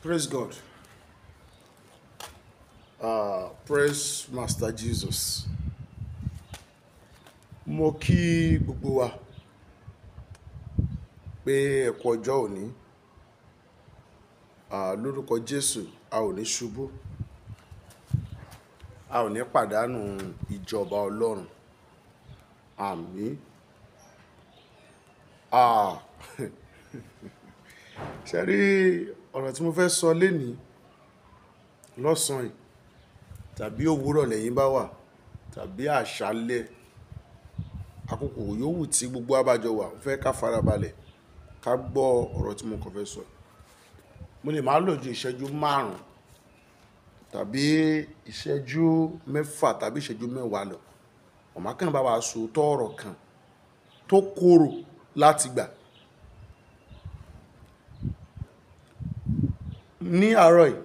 Praise God. Uh, praise Master Jesus. Mo kí gbogbo wa pé ẹ kú ọjọ́ òní. Ah, lórúkọ Jésù, a ò ní ṣubú. A ò ní pàdánù ìjọba Ọlọ́run. Àmín. Ah, ṣe rí ọ̀rọ̀ tí mo fẹ́ sọ lénìí lọ́sàn-án yìí tàbí òwúrọ̀ lẹ́yìn bá wà tàbí àṣálẹ́ àkókò yòówù tí gbogbo abájọ wà mo fẹ́ ká farabalẹ̀ ká gbọ́ ọ̀rọ̀ tí mo kàn fẹ́ sọ mo lè máa lò ju ìṣẹ́jú márùn-ún tàbí ìṣẹ́jú mẹ́fà tàbí ìṣẹ́jú mẹ́wàá lọ ọ̀má kan bá wa sòótọ́ ọ̀rọ̀ kan tó korò láti gbà ní àárọ̀ yìí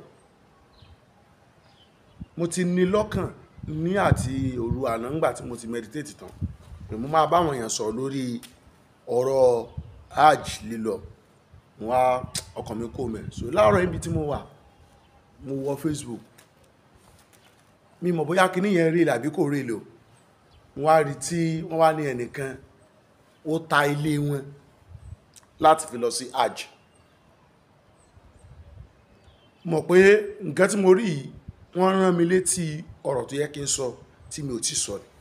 mo ti ní lọ́kàn ní àti òru àná ńgbà tí mo ti meditate tán pé mo máa báwọn èèyàn sọ̀rọ̀ lórí ọ̀rọ̀ hajj lílọ mo wá ọkàn mi kò mẹ́ so láàárọ̀ ibi tí mo wà mo wọ Facebook mi mọ̀ bóyá kinní yẹn rí àbí kò rí lò mo wá rí tí wọ́n wá ní ẹnìkan ó ta ilé wọn láti fi lọ sí hajj mọ̀ pé nǹkan tí mo rí yìí wọ́n rán mi létí ọ̀rọ̀ tó yẹ kí n sọ tí mi ò tí sọ ni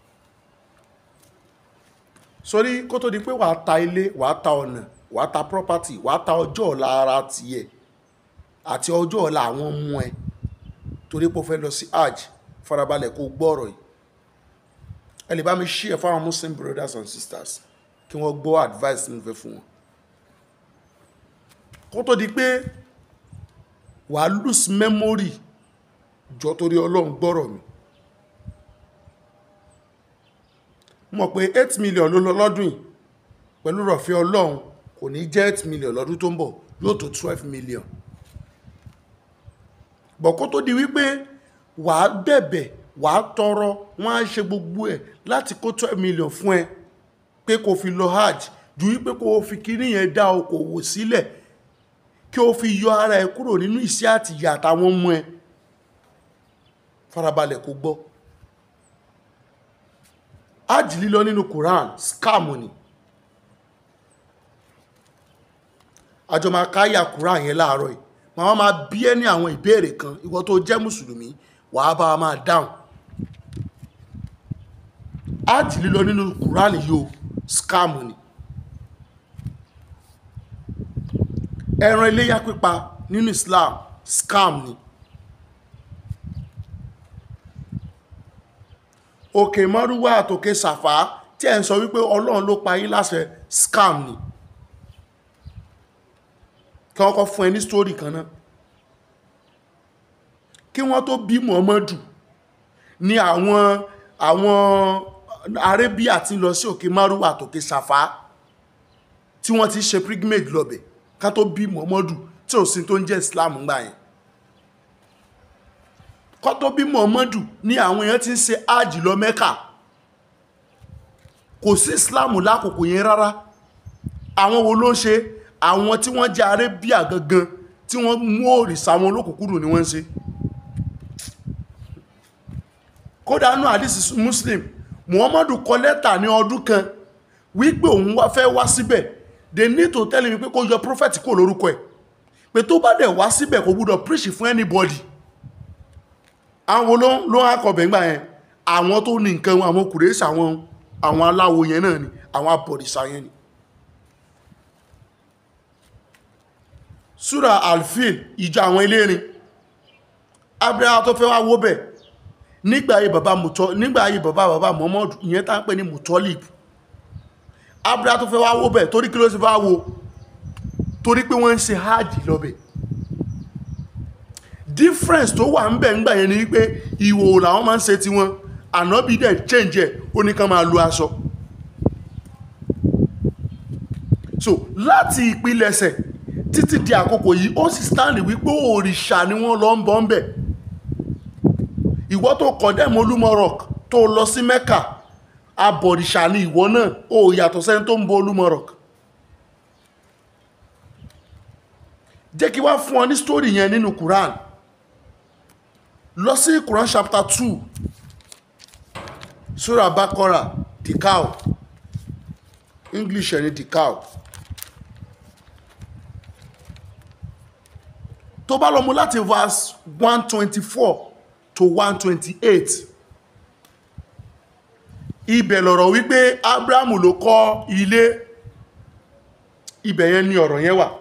sórí kó tó di pé wàá ta ilé wàá ta ọ̀nà wàá ta property wàá ta ọjọ́ ọ̀la ara tiẹ̀ àti ọjọ́ ọ̀la àwọn ọmọ ẹ torí pé o fẹ́ lọ sí hajj farabalẹ̀ kó gbọ́ ọ̀rọ̀ yìí ẹ lè bá mi share fáwọn muslim brothers and sisters kí wọ́n gbọ́ advice tí mo fẹ́ fún wọn kó tó di pé wàá lose memory jọ torí ọlọ́run gbọ́rọ̀ mi mọ̀ pé eight million ló lọ lọ́dún yìí pẹ̀lú rọ̀fẹ́ ọlọ́run kò ní jẹ́ eight million lọ́dún tó ń bọ̀ yóò tó twelve million bọ̀ kó tó di wípé wàá bẹ̀bẹ̀ wàá tọrọ wọ́n á ṣe gbogbo ẹ̀ láti kó twelve million fún ẹ pé kò fi lọ hajj ju wípé kò fi kíní yẹn dá okòwò sílẹ̀ kí o fi yọ ara ẹ kúrò nínú ìṣẹ́ àtìyà àtàwọn ọmọ ẹ farabalẹ̀ kó gbọ́ hajj lílọ nínú Quran scam ni àjọ máa káyà Quran yẹn láàárọ̀ yìí màá máa bí ẹ ní àwọn ìbéèrè kan ìwọ tó jẹ́ mùsùlùmí wàá bá wa máa dáhùn hajj lílọ nínú Quran yìí o scam ni ẹran iléyà pípa nínú Islam scam ni òkè mọ́rúwá àtòkè sàfá tí ẹ̀ ń sọ wípé ọlọ́run ló pa yín láṣẹ scam ni kí wọ́n kọ́ fún ẹ ní sítórì kan náà kí wọ́n tó bí Muhammadu ní àwọn àwọn Arabia ti lọ sí òkè mọ́rúwá àtòkè sàfá tí wọ́n ti ṣe pilgrimage lọ́bẹ̀ ká tó bí Muhammadu tí ò sí tó ń jẹ́ Islam ńgbà yẹn kọ́ tó bí Muhammadu ní àwọn èèyàn ti ń ṣe ájì lọ Mẹ́kà kò sí Islam lákòókò yẹn rárá àwọn wo ló ń ṣe àwọn tí wọ́n jẹ́ Arabia gangan tí wọ́n mú òrìṣà wọn olókùnkúrò ni wọ́n ń ṣe kódà nù àdìsí Muslim Muhammadu kọ lẹ́tà ní ọdún kan wípé òun wá fẹ́ wá síbẹ̀ they need to tell him pé kó yọ prophet kó lórúkọ ẹ̀ pé tó bá dẹ̀ wá síbẹ̀ kò gbúdọ̀ preach fún anybody àwọn ló ló ń akọ̀bẹ̀ ńgbà yẹn àwọn tó ní nǹkan àwọn kùrẹ́sì àwọn àwọn aláwo yẹn náà ni àwọn abọ̀rìṣà yẹn ni sura alfil ìjọ àwọn elérin abraham tó fẹ́ wá wó bẹ̀ nígbà ayé bàbá mutọ nígbà ayé bàbá bàbá muhammad ìyẹn tá ń pè ní mutolib abraham tó fẹ́ wá wó bẹ̀ torí kí ló sì fẹ́ wo torí pé wọ́n ń ṣe hajj lọ́bẹ̀ difference tó wà ń bẹ̀ ń gbà yẹn ni wípé ìwò làwọn máa ń ṣe tiwọn ànábì dẹ̀ change ẹ̀ ó ní ká máa lo aṣọ so láti ìpilẹ̀ṣẹ̀ títí di àkókò yìí ó sì stand wípé òrìṣà ni wọ́n lọ ń bọ́ ń bẹ̀ ìwọ tó condemn Olúmọ rock tó lọ sí Mecca abọ̀rìṣà ni ìwọ náà ó yàtọ̀ sẹ́ni tó ń bọ Olúmọ rock jẹ́ kí wá fún ọ ní story yẹn nínú quran lọ sí quran chapter two surah bakora the cow english ẹni the cow tó bá lọ mú láti verse one twenty four to one twenty eight ibẹ̀ lọ̀rọ̀ wípé abrahamu ló kọ́ ilé ibẹ̀ yẹn ni ọ̀rọ̀ yẹn wà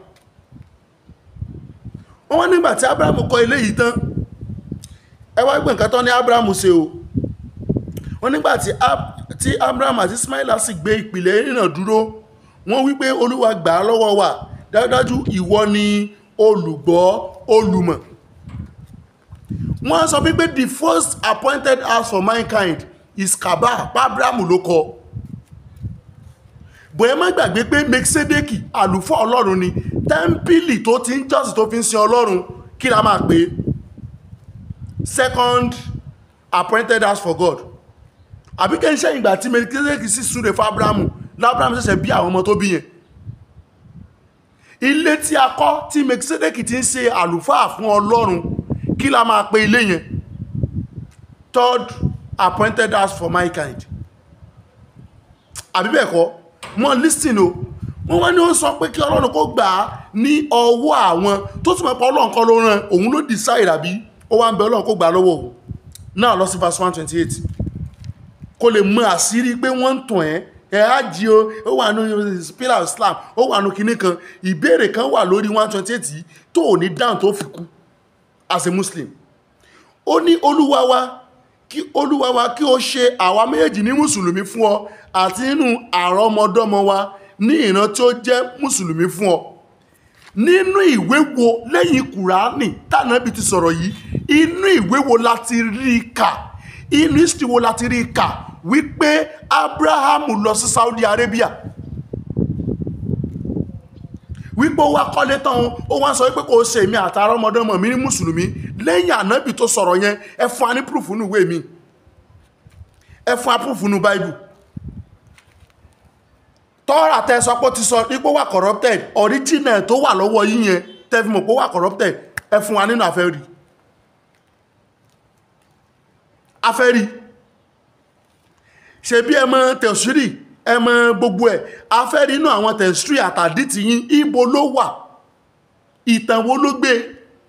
wọ́n wá nígbà tí abrahamu kọ́ ilé yìí tán ẹ wá gbé nǹkan tán ní abrahamu ṣe o wọ́n nígbà tí Ab- tí abrahamu àti ismaila sì gbé ìpìlẹ̀ ìrìnà dúró wọ́n wípé olúwa gbà á lọ́wọ́ wa dájúdájú ìwọ ni olùgbọ́ olùmọ̀ wọ́n sọ wípé the first appointed house for mankind is kaaba pa abrahamu ló kọ́ bóyá má gbàgbé pé mekisedeki àlùfọ́ ọlọ́run ni tẹ́ḿpìlì tó ti ń jọ́sìn tó fi ń sin ọlọ́run kí la máa pè é second appointed house for god àbí kẹ́ ń ṣe ìgbà tí mekisedeki sì súre fún abrahamu lábrahamu ṣẹ̀ṣẹ̀ bí àwọn ọmọ tó bí yẹn ilé tí a kọ́ tí mekisedeki ti ń ṣe àlùfáà fún ọlọ́run kí la máa pè ilé yẹn third appointed house for my kind àbí bẹ́ẹ̀ kọ́ wọ́n listen o wọ́n wá ní ó sọ pé kí ọlọ́run kó gbà á ní ọwọ́ àwọn tó túnmọ̀ pé ọlọ́run kọ́ ló rán òun ló decide àbí ó wá ń bẹ ọlọ́run kó gbà á lọ́wọ́ òun náà lọ sí verse one twenty eight kó lè mọ àṣírí pé wọ́n ń tàn ẹ́ ẹ̀ á jí o ó wà nù pillar of Islam ó wà nù kinní kan ìbéèrè kan wà lórí one twenty eight yìí tó ò ní dáhùn tó fi kú as a Muslim ó ní olúwa wa kí olúwa wa kí o ṣe àwa méjèèjì ní mùsùlùmí fún ọ àti nínú àrọmọdọ́mọ wa ní ìran tí ó jẹ́ mùsùlùmí fún ọ nínú ìwé wo lẹ́yìn kùránì tànàbí ti sọ̀rọ̀ yìí inú ìwé wo la ti rí i kà inú history wo la ti rí i kà wípé abrahamu lọ sí saudi arabia wípé ó wá kọ́lé tán ó wá sọ wípé kò ṣe èmi àtàrà ọmọdọ́mọ mi ní mùsùlùmí lẹ́yìn ànábì tó sọ̀rọ̀ yẹn ẹ fún wa ní proof nínú ìwé mi ẹ fún wa proof nínú bible tọ́ra tẹ sọ pé ó ti sọ ipò wà corrupted original tó wà lọ́wọ́ yín yẹn tẹ́fí mọ̀ pé ó wà corrupted ẹ fún wa nínú àfẹ́rí àfẹ́rí ṣe bí ẹ mọ tẹ̀sírì ẹ mọ gbogbo ẹ̀ àfẹ́rí inú àwọn tẹ̀sírì àtàdí ti yín ibo ló wà ìtàn wo ló gbé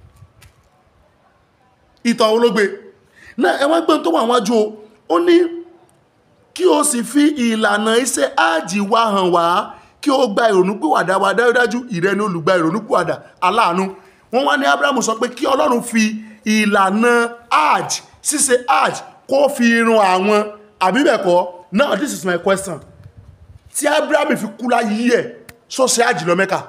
ìtàn wo ló gbé náà ẹ wá gbọ́n tó wà wájú o ó ní kí o sì fi ìlànà iṣẹ́ áàjì wa hàn wá kí o gba ìrònúpìwàdà wa dájúdájú ìrẹ́ ni olùgbà ìrònúpìwàdà aláàánú wọ́n wá ní abrahamu sọ pé kí ọlọ́run fi ìlànà áàjì ṣíṣe áàjì kó fi irun àwọn àbí bẹ́ẹ̀ kọ́ now this is my question tí abrahamu fi kú láyé ẹ̀ sọ ṣe áàjì lọ mẹ́ka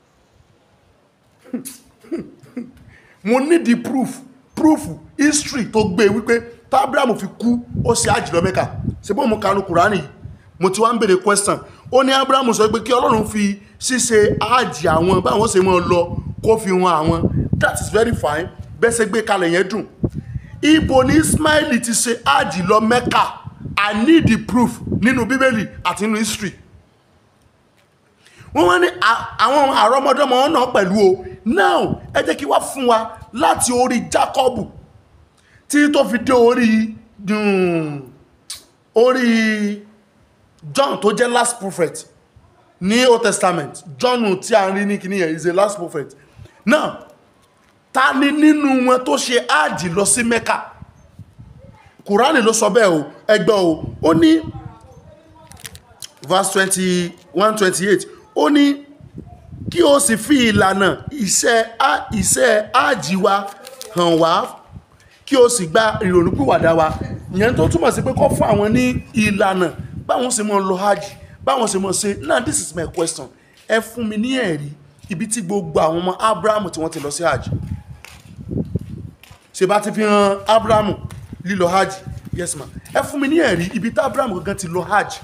mo need the proof proof history tó gbé wípé tí abrahamu fi kú ó ṣe áàjì lọ mẹ́ka ṣe bó mo kanu kùránì yìí mo ti wá ń bèèrè question ó ní abrahamu sọ pé kí ọlọ́run fi ṣíṣe áàjì àwọn báwọn ṣe máa lọ kó fi wọn àwọn that is very fine bẹ́ẹ̀ ṣe gbé kalẹ̀ yẹn dùn ibo ni ismaili ti ṣe áàjì lọ mẹ́ka i need the proof nínú bíbélì àti nínú history wọ́n wá ní àwọn àrọ́mọdọ́mọ náà pẹ̀lú o now ẹ jẹ́ kí wá fún wa láti orí jacob tí tó fi dé orí orí john tó jẹ́ last prophet ní old testament john tí a rí ní kìíní yẹn is a last prophet now ta ni nínú wọn tó ṣe áàjì lọ sí mẹ́kà kùránì ló sọ bẹ́ẹ̀ o ẹgbẹ́ o ó ní verse twenty one twenty eight ó ní kí o sì fi ìlànà iṣẹ́ iṣẹ́ áàjì wa hàn wá kí o sì gba ìrònúpìwàdà wa ìyẹn tó túmọ̀ sí pé kọ́ fún àwọn ní ìlànà báwọn ṣe mọ́ lọ hajj báwọn ṣe mọ́ ṣe now this is my question ẹ fún mi ní ẹ̀rí ibi tí gbogbo àwọn ọmọ abrahamu tí wọ́n ti lọ sí hajj ṣe bá ti fi hàn abrahamu lílọ hajj yes ma ẹ fún mi ní ẹ̀rí ibi tí abrahamu gangan ti lọ hajj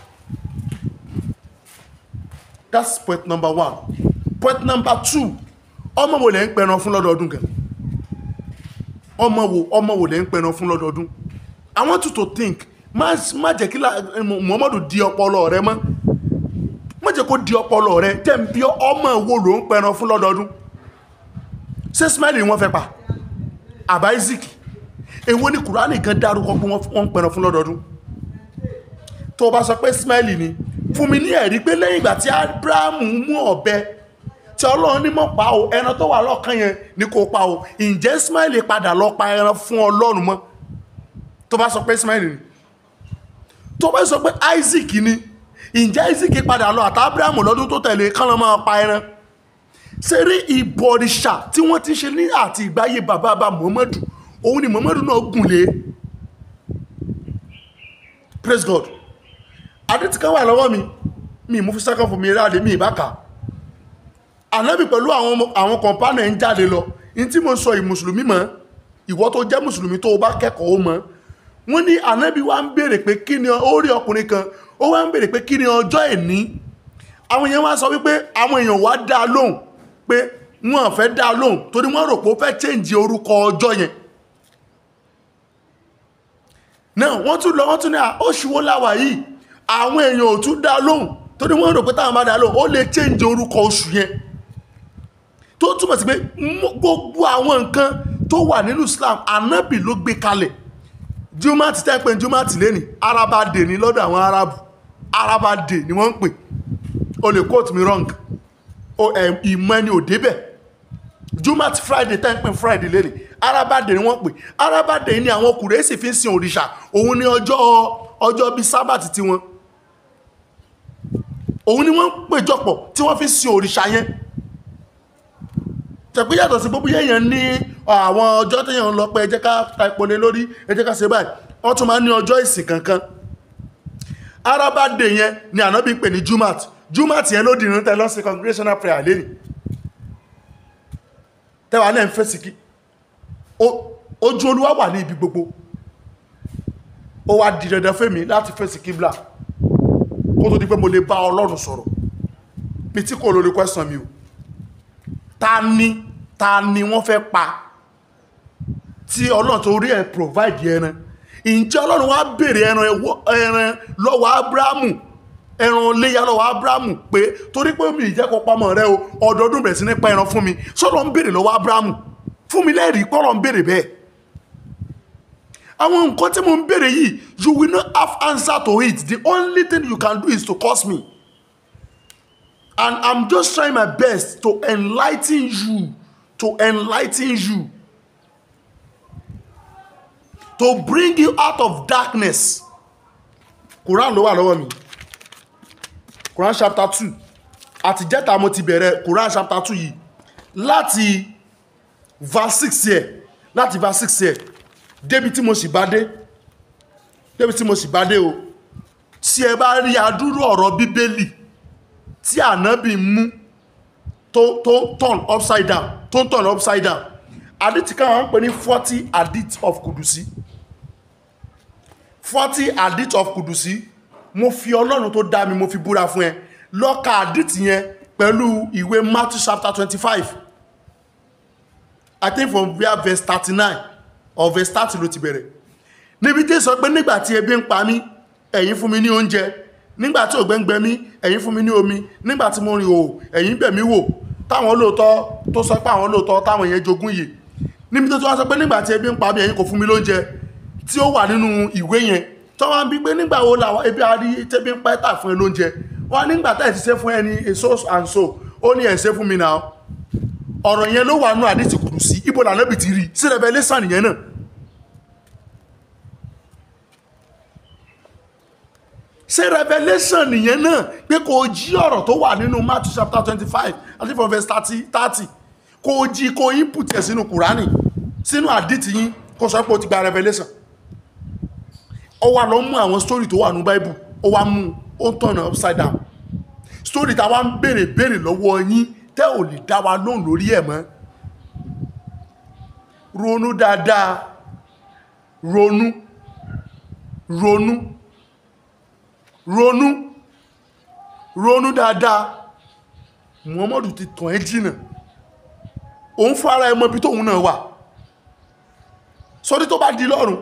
that's point number one point number two ọmọ wo lẹ́ ń pẹran fún lọ́dọọdún gan ọmọ wo ọmọ wo lẹ́ ń pẹran fún lọ́dọọdún i want you to think má má jẹ́ kí muhammadu di ọpọlọ rẹ mọ́ má jẹ́ kó di ọpọlọ rẹ tẹ́ ń bí ọmọ wo ló ń pẹran fún lọ́dọọdún ṣé ismail ni wọ́n fẹ́ pa àbá isaac èwo ni kùránì gan dárúkọ pé wọ́n ń pẹran fún lọ́dọọdún tó o bá sọ pé ismail ni fún mi ní ẹ̀rí pé lẹ́yìn ìgbà tí abrahamu mú ọ̀bẹ tí ọlọ́run ní mọ̀ pa o ẹran tó wà lọ́kàn yẹn ni kò pa o ǹjẹ́ ismail padà lọ pa ẹran fún ọlọ́run mọ́ tó bá sọ pé ismail ni tó bá sọ pé isaac ni ǹjẹ́ isaac padà lọ àti abrahamu lọ́dún tó tẹ̀lé kán lọ́ máa pa ẹran ṣe rí ìbọ̀rìṣà tí wọ́n ti ṣe ní àti ìgbáyé bàbá bá muhammadu òun ni muhammadu náà gùn lé praise god adé ti kan wà lọ́wọ́ mi mi mú fi second fún mi ráde mi ìbáka ànábì pẹ̀lú àwọn ọmọ- àwọn kọ̀ǹpánà ń jáde lọ ní tí mo sọ ìmùsùlùmí mọ́ ìwọ tó jẹ́ mùsùlùmí tó o bá kẹ́kọ̀ọ́ mọ́ wọ́n ní ànábì wa ń béèrè pé kí ni ó rí ọkùnrin kan ó wá ń béèrè pé kí ni ọjọ́ ẹ̀ní àwọn èèyàn wá sọ wípé àwọn èèyàn wá dá a lóhùn pé wọn fẹ́ dá a lóhùn torí wọ́n rò pé ó fẹ́ chẹ́ǹjì orúkọ ọjọ́ yẹn náà wọ́n tún lọ wọ́n tún ní à oṣù wo láwà yìí àwọn èèyàn ò tún dá a lóhùn torí wọ́n rò pé táwọn bá dá a lóhùn ó lè chẹ́ǹjì orúkọ oṣù yẹn tó túmọ̀ sí pé mú- gbogbo àwọn nǹkan tó wà nínú Islam anábì ló gbé kalẹ̀ jumati tẹ́ pé jumati lẹ́ni araba dè ní lọ́dọ̀ àwọn arabu araba dè ni wọ́n ń pè o lè quote me wrong o ẹ̀ ìmọ̀ ẹni ò débẹ̀ jumati friday tẹ́ pé friday lẹ́ni araba dè ni wọ́n pè araba dè ni àwọn kùrẹ́sì fi ń sin òrìṣà òun ni ọjọ́ ọjọ́ bíi sábàtì tiwọn òun ni wọ́n ń péjọpọ̀ tí wọ́n fi ń sin òrìṣà yẹn tẹ̀pẹ́ yàtọ̀ sí gbogbo yẹ̀yàn ní àwọn ọjọ́ tẹ̀yàn ń lọ pé ẹ jẹ́ ká ta epo lé lórí ẹ jẹ́ ká ṣe báyìí wọ́n tún máa ń ní ọjọ́ ìsìn kankan araba day yẹn ni ànábì pè ní jumat jumat yẹn ló dìrín tẹ lọ́sí congregational prayer lẹ́nì tẹ́wà náà ń fẹ́ sí kí O- ojú olúwa wà ní ibi gbogbo ó wá di dandan fẹ́mi láti fẹ́ sí kíbla kó tó di pé mo lè bá ọlọ́run sọ̀rọ̀ mi tí kò lórí question mi o ta ni ta ni wọ́n fẹ́ pa tí ọlọ́run tó rí ẹ̀ provide ẹran ǹjẹ́ ọlọ́run wá béèrè ẹran ẹwọ́- ẹran lọ́wọ́ abrahamu ẹran léyà lọ́wọ́ abrahamu pé torí pé mi ìjẹ́ kó pamọ́ rẹ o ọdọọdún bẹ̀rẹ̀ sí ní pa ẹran fún mi sọ́dọ̀ ń béèrè lọ́wọ́ abrahamu fún mi lẹ́rìí pọ́lọ̀ ń béèrè bẹ́ẹ̀ àwọn nǹkan tí mo ń béèrè yìí you will not have answer to it the only thing you can do is to curse me and i'm just trying my best to enlighten you to enlighten you to bring you out of darkness quran ló wà lọ́wọ́ mi quran chapter two àtijẹ́ta mo ti bẹ̀rẹ̀ quran chapter two yìí láti verse six yẹ láti verse six yẹ débi tí mo sì bá dé débi tí mo sì bá dé o tí ẹ bá rí adúrú ọ̀rọ̀ bíbélì tí ànábì mú tó tó turn upside down tó ń turn upside down àdìtì kan wọ́n ń pè ní forty hadith of kudusi forty hadith of kudusi mo fi ọlọ́run tó dá mi mo fi búra fún ẹ lọ́ka àdìtì yẹn pẹ̀lú ìwé matthew chapter twenty-five i think from where verse thirty-nine or verse thirty ló ti bẹ̀rẹ̀ níbi tí sọ pé nígbà tí ebi ń pa mí ẹ̀yin fún mi ní oúnjẹ nígbà tí ògbẹ́ngbẹ́ mí ẹ̀yin fún mi ní omi nígbà tí mo rìn òò ẹ̀yin bẹ̀ mí wò táwọn olóòótọ́ tó sọ pé àwọn olóòótọ́ táwọn yẹn jogún yìí níbi tó tí wọ́n sọ pé nígbà tí ebi ń pa mí ẹ̀yin kò fún mi lóúnjẹ tí ó wà nínú ìwé yẹn tó wọ́n bí pé nígbà wo làwọn ebi arí tẹ́bí ń pẹ́ tà fún ẹ lóúnjẹ wọ́n nígbà tá ẹ̀ ti ṣe fún ẹni èso and so ó ní ẹ̀ ṣe fún mi náà ọ̀rọ̀ yẹn ló wà nù àdìsí kùdù sí ibo lànà bìtì rí sí revelation yẹn náà ṣe revelation nìyẹn náà pé kò jí ọ̀rọ̀ tó wà nínú matthew chapter twenty five àti from verse thirty thirty kò jí kò input ẹ̀ sínú kùránì sínú àdìtì yín kò sọ pé o ti gba revelation ó wá lọ mú àwọn story tó wà ní bible ó wá mú ó ń tọ̀nà upside down story táwa ń béèrè béèrè lọ́wọ́ yín tẹ́ ò lè dá wa lóhùn lórí ẹ̀ mọ́ ronú dáadáa ronú ronú ronú ronú dáadáa muhammadu ti tàn ẹ́ jìnà òun fún ara ẹmọ ibi tóun náà wà sórí tó bá di lọ́rùn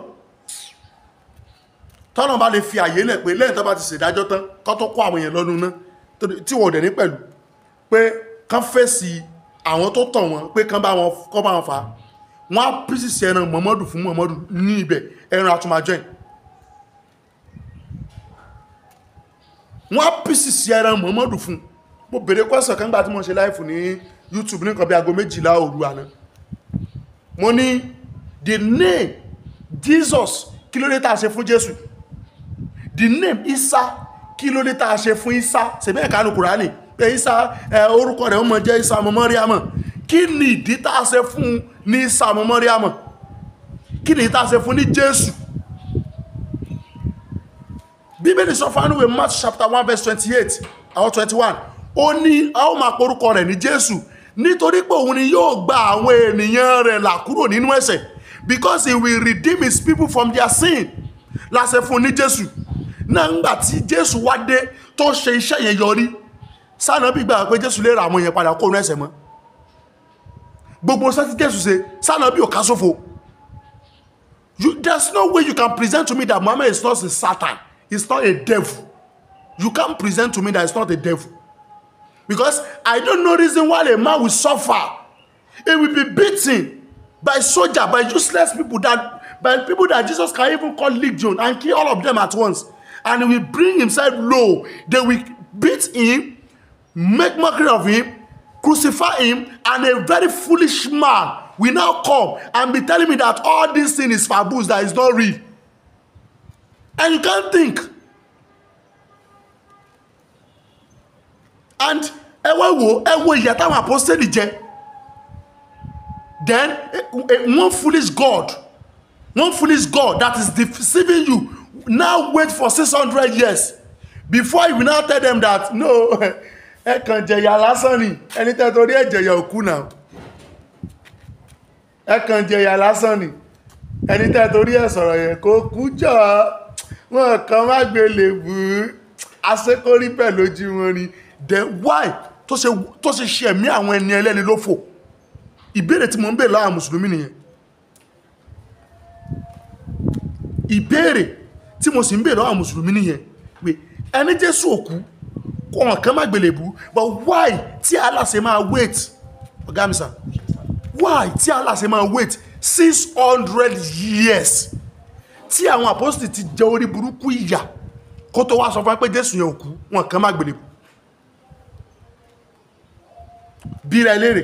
tọ́nà bá lè fi àyè lẹ̀ pé lẹ́yìn tó bá ti ṣèdájọ́ tán kọ́ tó kó àwọn èèyàn lọ́nu náà tí wọ́n dẹ̀ ní pẹ̀lú pé kán fèsì àwọn tó tọ̀ wọ́n pé kán bá wọn kọ́ bá wọn fà á wọ́n á písìsì ẹran mọ́mọ́dù fún mọ́mọ́dù ní ibẹ̀ ẹran àtúmájọ́ yìí wọ́n á písìsì ẹran mọ́mọ́dù fún mo bèrè kwẹ́sàn kan gbà tí mo ṣe láìfù ní youtube ní nǹkan bí aago méjìlá òru àná mo ní the name jesus kí ló dé tá a ṣe fún jésù the name isa kí ló dé tá a ṣe fún isa ṣèbẹ́ ẹ̀ka ní kùránì pé isa ẹ, orúkọ rẹ̀ ọmọ jẹ́ isa ọmọ mọ́ríàmọ̀ kí ni ìdí tá a ṣe fún ní isa ọmọ mọ́ríàmọ̀ kí ni ìdí tá a ṣe fún ní jésù bíbélì sọ fún anúwé mark chapter one verse twenty-eight àwọn twenty-one ó ní a ó máa porúkọ rẹ̀ ní jésù nítorí pé òun ni yóò gba àwọn ènìyàn rẹ̀ là kúrò nínú ẹ̀ṣẹ̀ because he will redeem his people from their sin láṣẹ fún ní jésù náà ńgbà tí jésù wá dé tó ṣe iṣẹ́ yẹn yọrí sànàbí gbà pé jésù lè ra àwọn èèyàn padà kó nínú ẹ̀ṣẹ̀ mọ́ gbogbo sẹ́tí jésù ṣe sànàbí ò ká sófo you there's no way you can present to me that Muhammad is not a Satan he's not a devil you can't present to me that he's not a devil because I don't know reason why a man will suffer he will be beaten by soldier by useless people that by people that Jesus can even call legion and kill all of them at once and he will bring himself low they will beat him make mockery of him crucify him and a very foolish man will now come and be telling me that all this thing is fabulous that is not real and you can't think and ẹ wá wo ẹ wo ìyà táwọn apostoli jẹ then eh, eh, one foolish god one foolish god that is deceiving you now wait for six hundred years before you will now tell them that no ẹ kàn jẹ̀yà lásán ni ẹni tẹ́ torí ẹ̀ jẹ̀yà òkú náà ẹ kàn jẹ̀yà lásán ni ẹni tẹ́ torí ẹ̀ sọ̀rọ̀ yẹn kó kú jọ wọn kàn má gbé lè bù ú asékórí bẹ́ẹ̀ lójú wọn ni then why tó ṣe tó ṣe ṣe ẹ̀mí àwọn ẹni ẹlẹ́ni lófò ìbéèrè tí mo ń béèrè láwọn mùsùlùmí nìyẹn ìbéèrè tí mo sì ń béèrè láwọn mùsùlùmí nìyẹn pé ẹni jésù òkú kó wọn kàn má gbélé bù but why tí Allah ṣe máa wait ọ̀gá mi sà why tí Allah ṣe máa wait six hundred years tí àwọn apostoli ti jẹ orí burúkú ìyà kó tó wá sọ fún wa pé jésù yẹn òkú wọn kàn má gbélé bù bí ra elérè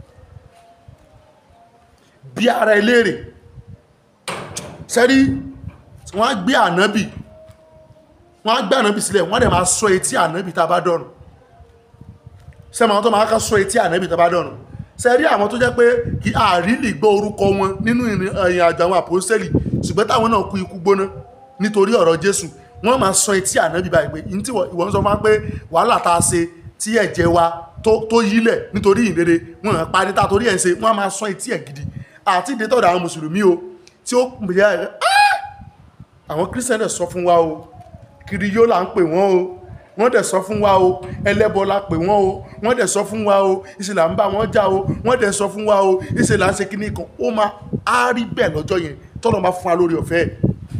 bí ara elérè sẹ́rí wọ́n á gbé ànábì wọ́n á gbé ànábì sílẹ̀ wọ́n dẹ̀ máa sọ etí ànábì tá a bá dọ̀rùn sẹ́mi àwọn tó máa ká sọ etí ànábì tá a bá dọ̀rùn sẹ́rí àwọn tó jẹ́ pé kí àrílì gbọ́ orúkọ wọn nínú ìrìn àjò àwọn àpòsẹ́lì ṣùgbọ́n táwọn náà kú ikú gbóná nítorí ọ̀rọ̀ jésù wọ́n máa sọ etí ànábì báyìí pé ní tí ìwọ̀n sọ máa pé wàhálà tá a ṣe tí ẹ̀jẹ̀ wa tó yílẹ̀ nítorí ìrere wọn hàn parí tá torí ẹ̀ ń ṣe wọ́n máa sọ etí ẹ̀ gidi àti ìdẹ́tọ̀dọ̀ àwọn mùsùlùmí o tí ó pè é àwọn kírísítẹ́nì sọ fún wa o kiri yóò là ń pè wọ́n o wọ́n dẹ̀ sọ fún wa o ẹlẹ́bọ la pè wọ́n o wọ́n dẹ̀ sọ fún wa o ìṣẹ̀lẹ̀ à ń bá wọn jà o wọ́n dẹ̀ sọ fún wa o ìṣẹ̀lẹ̀ à ń ṣe kíní kan ó máa á rí bẹ́ẹ̀ lọ́jọ́ yẹn tọ́lọ́ máa fún wa lórí ọ̀fẹ́ ẹ̀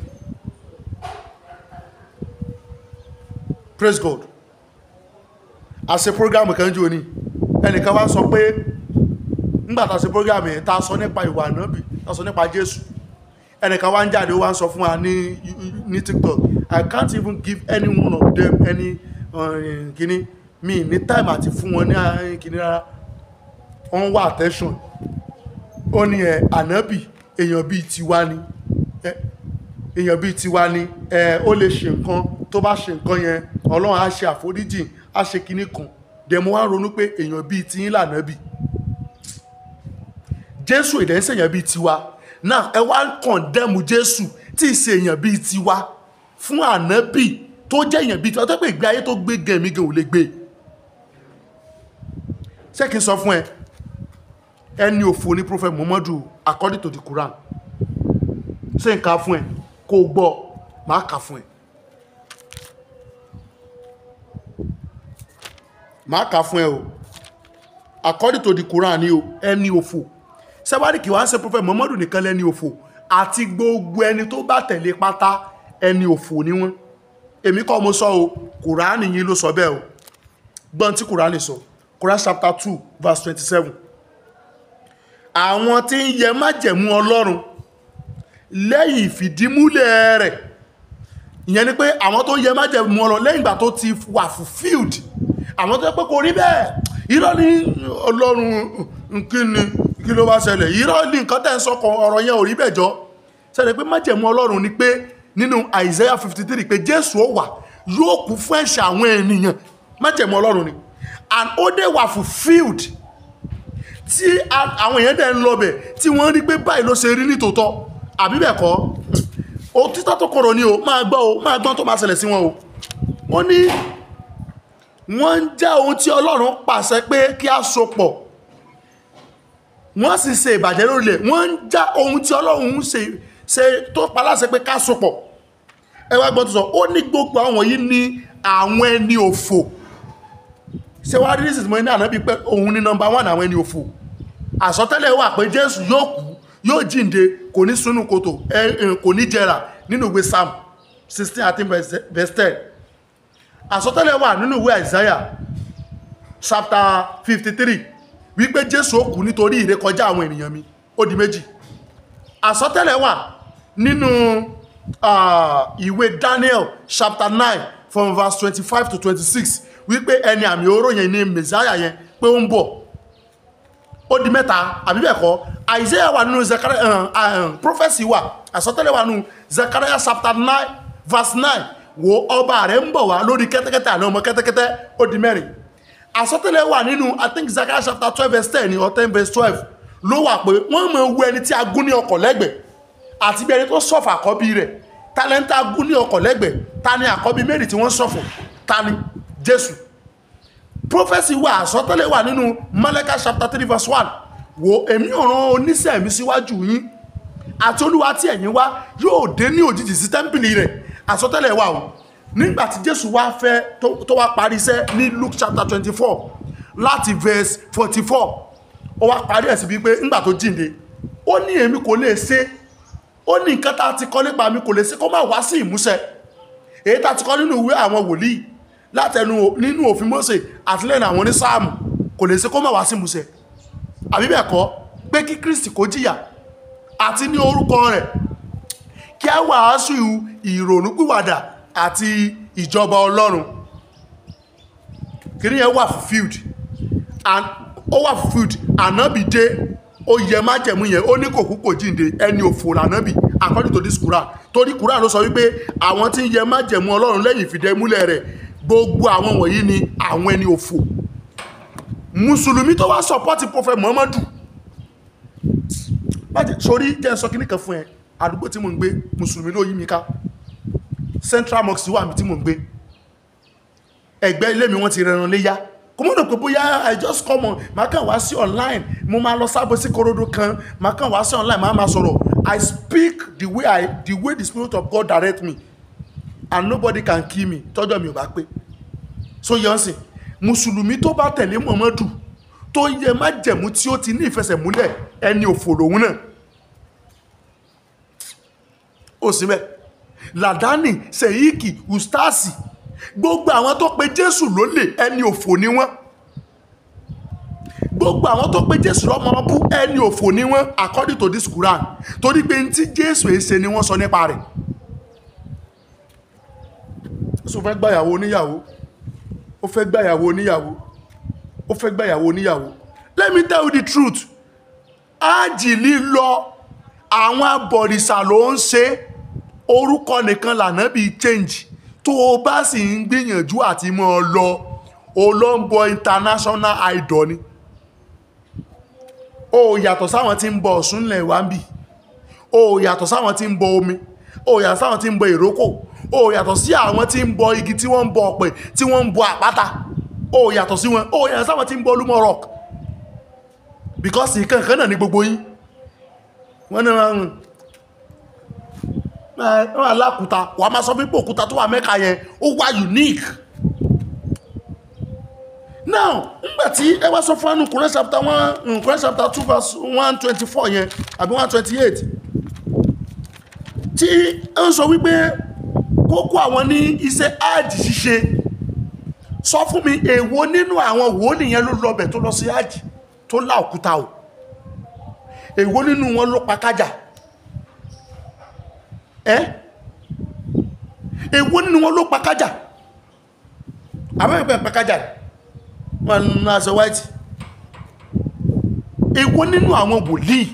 praise God a ṣe program kan jù ní ẹnìkan wá sọ pé nígbà tá a ṣe program yẹn tá a sọ nípa ìwà ànábì tá a sọ nípa Jésù ẹnìkan wá ń jáde ó wá ń sọ fún wa ní ní tiktok i can't even give any one of them any uh, kini mi ní time àti fún wọn ní kini rárá wọ́n wá attention ó ní ẹ ànábì èèyàn bíi tiwa ni èèyàn bíi tiwa ni ẹ ó lè ṣe nǹkan tó bá ṣe nǹkan yẹn ọlọ́run á ṣe àforíjì á ṣe kinní kan dẹ̀mú wá ronú pé èèyàn bíi tiyín lànábì jésù ìdẹ́sẹ̀yàn bíi tiwa náà ẹ wá ń kọ̀ndẹ́mù jésù tí ì ṣe èèyàn bíi tiwa fún ànábì tó jẹ́ èèyàn bíi tiwa tó pé ìgbé ayé tó gbé gẹ̀mí gan ò lè gbé ṣé kí n sọ fún ẹ ẹni òfò ní prophet muhammadu according to the quran ṣé n kà fún ẹ kó o gbọ́ máa kà fún ẹ máa kà fún ẹ o according to the quran ni o ẹni òfò sẹ́wárí kì wá ń ṣe prophet muhammadu nìkan lẹ́ni òfò àti gbogbo ẹni tó bá tẹ̀lé pátá ẹni òfò ni wọ́n èmi kọ́ mo sọ o kùránì yìí ló sọ bẹ́ẹ̀ o gbọ́n tí kùránì sọ Quran chapter two verse twenty-seven àwọn tí ń yẹ májẹ̀mú ọlọ́run lẹ́yìn ìfìdímúlẹ̀ rẹ̀ ìyẹn ni pé àwọn tó ń yẹ májẹ̀mú ọlọ́run lẹ́yìn ìgbà tó ti wà fulfilled àwọn tó yẹ pé kò rí bẹ́ẹ̀ irọ́ ní ọlọ́run kí ni kí ló bá ṣẹlẹ̀ irọ́ ní nǹkan tẹ́ ń sọkàn ọ̀rọ̀ yẹn ò rí bẹ́ẹ̀ jọ ṣẹlẹ̀ pé májẹ̀mú ọlọ́run ni pé nínú Isaiah fifty three pé Jésù ó wà yóò kú fún ẹ̀ṣẹ̀ àwọn ènìyàn májẹ̀mú ọlọ́run ni and ó dé wà fulfilled tí a- àwọn èèyàn dẹ̀ ń lọ bẹ̀ tí wọ́n rí pé báyìí ló ṣe rí ní tòótọ́ àbí bẹ́ẹ̀ kọ́ o títọ́ tó kọ̀rọ̀ ni o máa gbọ́ o máa gbọ́n tó máa ṣẹlẹ̀ sí wọn o wọ́n ní wọ́n ń já ohun tí ọlọ́run pàṣẹ pé kí a so pọ̀ wọ́n sì ṣe ìbàjẹ́ lórílẹ̀ wọ́n ń já ohun tí ọlọ́run ń ṣe ṣe tó paláṣẹ pé ká so pọ̀ ẹ wá gbọ́ tó sọ ó ní gbogbo àwọn yìí ní àwọn ẹni òfò ṣé wàá rí nísinsìnyí mo ní ànábì pé òun ní nọmba one àwọn ẹni òfò àsọtẹ́lẹ̀ wà pé jésù yóò kú yóò jíǹde kò ní sunu kòtò ẹ ẹ, kò ní jẹrà nínú ìwé psalm sixteen àti verse ten àsọtẹ́lẹ̀ wà nínú ìwé isaiah chapter fifty three wípé jésù ó kú nítorí ìrékọjá àwọn ènìyàn mi ó di méjì àsọtẹ́lẹ̀ wà nínú ah, ìwé daniel chapter nine from verse twenty-five to twenty-six wípé ẹni àmì oró yẹn ní messiah yẹn pé ó ń bọ̀ ó di mẹ́ta àbí bẹ́ẹ̀ kọ́ isaiah wà nínú zechariah uh, uh, prophecy wà àsọtẹ́lẹ̀ wà nínú zechariah chapter nine verse nine wo ọba rẹ̀ ń bọ̀ wá lórí kẹ́tẹ́kẹ́tẹ́ àná ọmọ kẹ́tẹ́kẹ́tẹ́ ó di mẹ́rin àsọtẹ́lẹ̀ wà nínú i think zechariah chapter twelve verse ten or ten verse twelve ló wà pé wọ́n mọ̀ wu ẹni tí a gún ní ọkọ̀ lẹ́gbẹ̀ẹ́ àti bí ẹni tó sọ̀fọ̀ àkọ́bí rẹ̀ tálẹ́ńtà gún ní ọkọ̀ lẹ́gbẹ̀ẹ́ ta ni àkọ́bí mary tí wọ́n sọ̀fọ̀ ta ni jésù prophecy wà àsọtẹ́lẹ̀ wà nínú malachi chapter three verse one wo èmi ọ̀ràn oníṣẹ́ mi síwájú yín àti olúwa tí ẹ̀yin wá yóò dé ní òjijì sí tẹ́ḿpìlì rẹ̀ àsọtẹ́lẹ̀ wà o nígbà tí jésù wá fẹ́ tó- tó wá parí iṣẹ́ ní luke chapter twenty four láti verse forty four ó wá parí ẹ̀ sí bíi pé nígbà tó jíǹde ó ní èmi kò lè ṣe ó ní nǹkan tá a ti kọ́ nípa mi kò lè ṣe kó má wá sí ìmúṣẹ èyí tá a ti kọ́ nínú ìwé àwọn wòlíì látẹnu nínú òfin Mósè àti lẹ́nu àwọn onísáàmù kò lè ṣe kó má wá sí ìmúṣẹ àbí bẹ́ẹ̀ kọ́ pé kí Kristi kó jìyà àti ní orúkọ rẹ̀ kí a wàásù ìrònúpìwàdà àti ìjọba Ọlọ́run kìnìún yẹn wà fulfilled and ó wà fulfilled ànábì dé ó yẹ májẹ̀mú yẹn ó ní kò kú kò jíǹde ẹni òfò lànábì according to this Quran torí Quran ló sọ wípé àwọn tí ń yẹ májẹ̀mú Ọlọ́run lẹ́yìn ìfìdẹ́múlẹ̀ rẹ̀ gbogbo àwọn wọ̀nyí ni àwọn ẹni òfò mùsùlùmí tó wá sọpọ́tì prophet Muhammadu májẹ̀ sórí jẹ́ sọ kíní kan fún ẹ àdúgbò tí mò ń gbé mùsùlùmí ló yí mi ká Central Mosque wà mí tí mò ń gbé ẹgbẹ́ ilé mi wọ́n ti rẹran léyá kò mọ́ dọ̀ pé bóyá i just come on máa kàn wá sí online mo máa lọ sábò sí korodo kan máa kàn wá sí online máa máa sọ̀rọ̀ i speak the way i the way the spirit of God direct me and nobody can kill me tọ́jọ́ mi ò bá pé so yẹn sìn mùsùlùmí tó bá tẹ̀lé Muhammadu tó yẹ má jẹ̀mú tí ó ti ní ìfẹsẹ̀múlẹ̀ ẹni òfò lòun náà ó sì bẹ́ẹ̀ ladani seyiki ustaasi gbogbo àwọn tó pe jésù lólè ẹni òfò ni wọ́n gbogbo àwọn tó pe jésù lọ́mọ bú ẹni òfò ni wọ́n according to this quran torí pé ní tí jésù èsè ni wọ́n sọ nípa rẹ̀ jésù fẹ́ gbàyàwó oníyàwó ó fẹ́ gbàyàwó oníyàwó ó fẹ́ gbàyàwó oníyàwó let me tell you the truth ájì lílọ àwọn abọ̀rìṣà ló ń ṣe orúkọ nìkan lànà bíi change tó o bá sì ń gbìyànjú àti mọ́ ọ lọ olóńbọ international idol ni o yàtọ̀ sáwọn tí ń bọ Ọ̀ṣun ńlẹ̀ wá ń bì o yàtọ̀ sáwọn tí ń bọ omi o yàtọ̀ sáwọn tí ń bọ ìrókò o yàtọ̀ sí àwọn tí ń bọ igi tí wọ́n ń bọ ọ̀pẹ tí wọ́n ń bọ àpáta o yàtọ̀ sí wọn o yàtọ̀ sáwọn tí ń bọ olúmọ rock because ìkan kan náà ní gbogbo yín wọ́n ní wọn wọ́n alákùúta wà máa sọ pípò òkúta tó wà mẹ́ka yẹn ó wá unique now ngbàtí ẹ wá sọ fún ẹnu Quran chapter one Quran chapter two verse one twenty four yẹn àbí one twenty eight tí ẹ ń sọ wípé kókó àwọn ní iṣẹ́ áàjì ṣíṣe sọ fún mi èwo nínú àwọn wòlíì yẹn ló lọbẹ̀ tó lọ sí áàjì tó lá òkúta o èwo nínú wọn ló pa kájà ẹ́ èwo nínú wọn ló pa kájà àbẹ́ẹ̀pẹ́ pa kájà wọn nínú aṣọ white èwo nínú àwọn wòlíì